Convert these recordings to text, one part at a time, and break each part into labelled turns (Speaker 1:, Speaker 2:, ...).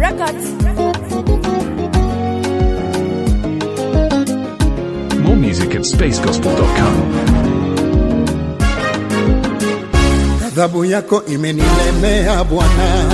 Speaker 1: Records.
Speaker 2: More music at spacegospel.com.
Speaker 3: Adhabu yako imenilemea Bwana,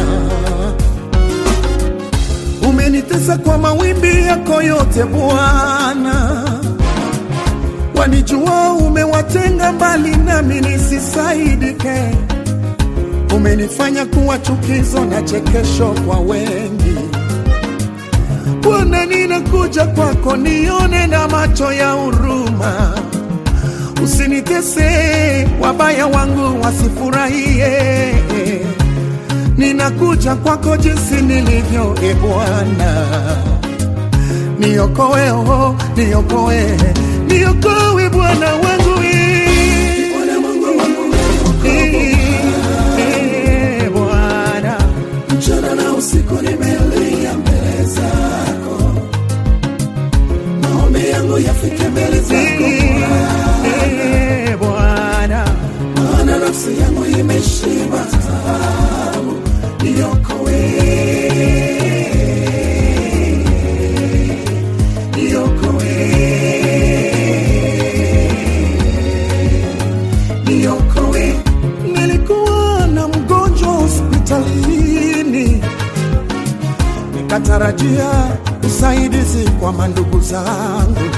Speaker 3: umenitesa kwa mawimbi yako yote Bwana. Wanijua umewatenga mbali nami nisisaidike, umenifanya kuwa chukizo na chekesho kwa wengi. Bwana, ninakuja kwako, nione na macho ya huruma usinitese, wabaya wangu wasifurahie. Ninakuja kwako jinsi nilivyo, e Bwana, niokoe, oh, niokoe, niokoe Bwana wangu eh. Eh, Bwana,
Speaker 4: mchana na usiku nimelia mbele zako, maombi yangu yafike mbele zako
Speaker 3: eh, Bwana,
Speaker 4: maana nafsi yangu imeshiba taabu, niokoe, niokoe, niokoe.
Speaker 3: nilikuwa na mgonjwa hospitalini, nikatarajia usaidizi kwa mandugu zangu.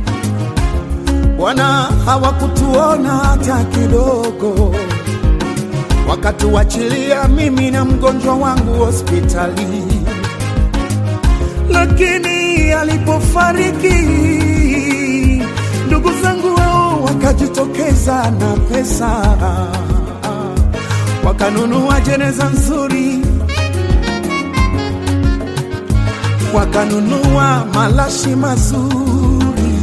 Speaker 3: Bwana, hawakutuona hata kidogo, wakatuachilia mimi na mgonjwa wangu hospitali. Lakini alipofariki ndugu zangu wao wakajitokeza na pesa, wakanunua jeneza nzuri, wakanunua malashi mazuri,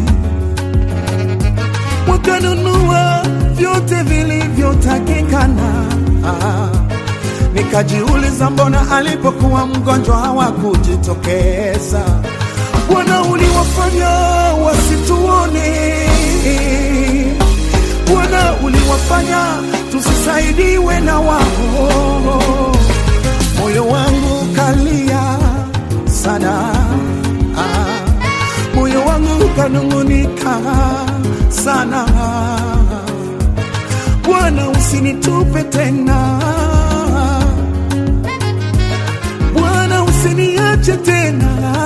Speaker 3: wakanunua vyote vilivyotakikana. Nikajiuliza, mbona alipokuwa mgonjwa hawakujitokeza? Bwana, uliwafanya wasituone. Bwana, uliwafanya tusisaidiwe na wao. Moyo wangu kalia sana, ah, moyo wangu kanung'unika sana. Bwana, usinitupe tena Bwana, usiniache tena,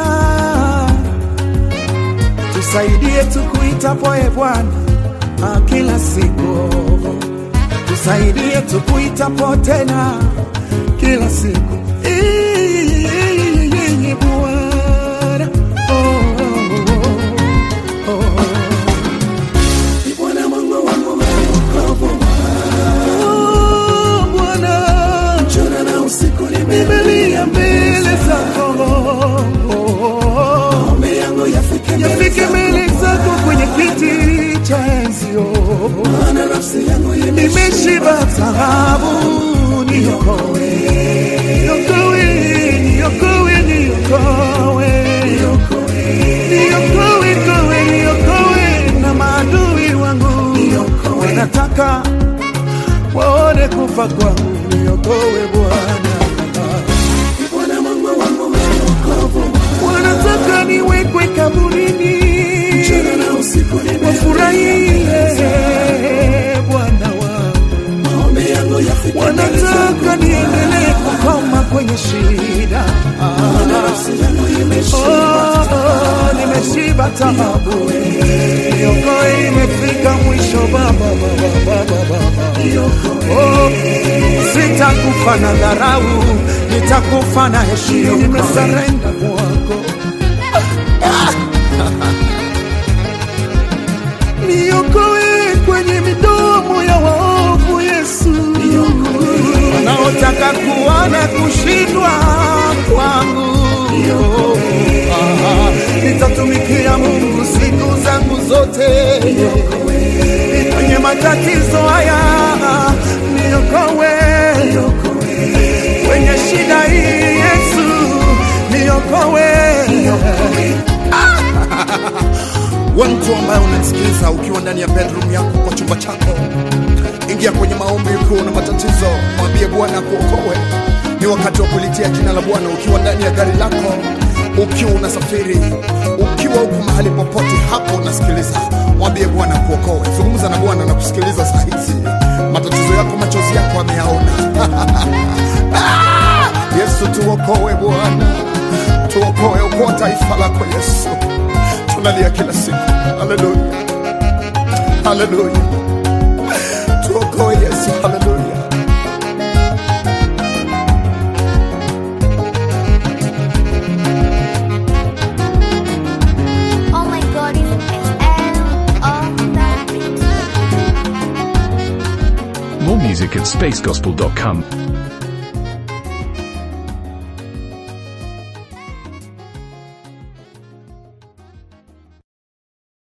Speaker 3: tusaidie tukuitapo e Bwana ah, kila siku, tusaidie tukuitapo tena kila siku Eh, Bwana oh, oh, oh.
Speaker 4: Ni Bwana Mungu wangu mwenye wokovu,
Speaker 3: Oh, Bwana
Speaker 4: mchana na usiku
Speaker 3: nimelia
Speaker 4: nimelia
Speaker 3: mbele zako
Speaker 4: maombi yangu yafike mbele
Speaker 3: yafike mbele zako kwenye kiti cha enzio,
Speaker 4: maana nafsi yangu
Speaker 3: nimeshiba taabu, niokoe, niokoe, niokoe, niokoe, niokoe, koe, niokoe na maadui wangu, wanataka waone kufa kwangu, niokoe Bwana.
Speaker 4: Ni Bwana Mungu wangu mwenye wokovu,
Speaker 3: wanataka niwekwe kaburini,
Speaker 4: mchana na usiku nimelia
Speaker 3: wafurahie Bwana wangu,
Speaker 4: maombi yangu yafike mbele
Speaker 3: wanataka
Speaker 4: zako
Speaker 3: niendelee kukoma kwenye shida.
Speaker 4: maana nafsi yangu imeshiba
Speaker 3: Oh, nimeshiba taabu, niokoe, imefika mwisho Baba, Baba, Baba, Baba. Oh, sitakufa na dharau, nitakufa na heshima. Nimesarenda kwako, niokoe kwenye midomo ya waovu, Yesu, wanaotaka kuona kushindwa kwangu. Ah, Nitatumikia Mungu siku zangu zote, kwenye matatizo haya niokoe, kwenye shida hii Yesu niokoe. We mtu ambaye unanisikiliza ukiwa ndani ya bedroom yako kwa chumba chako, ingia kwenye maombi ukiwa na matatizo, mwambie Bwana kuokoe. Ni wakati wa kulitia jina la Bwana ukiwa ndani ya gari lako, ukiwa unasafiri, ukiwa uko mahali popote hapo unasikiliza, mwambie Bwana kuokoe. Zungumza na Bwana na kusikiliza saa hizi. Matatizo yako, machozi yako ameyaona. Ah! Yesu tuokoe Bwana, tuokoe, okoa taifa lako Yesu. Tunalia kila siku. Haleluya, haleluya, tuokoe Yesu. Haleluya.
Speaker 1: Oh my god, it's XL of that.
Speaker 2: More music at spacegospel.com.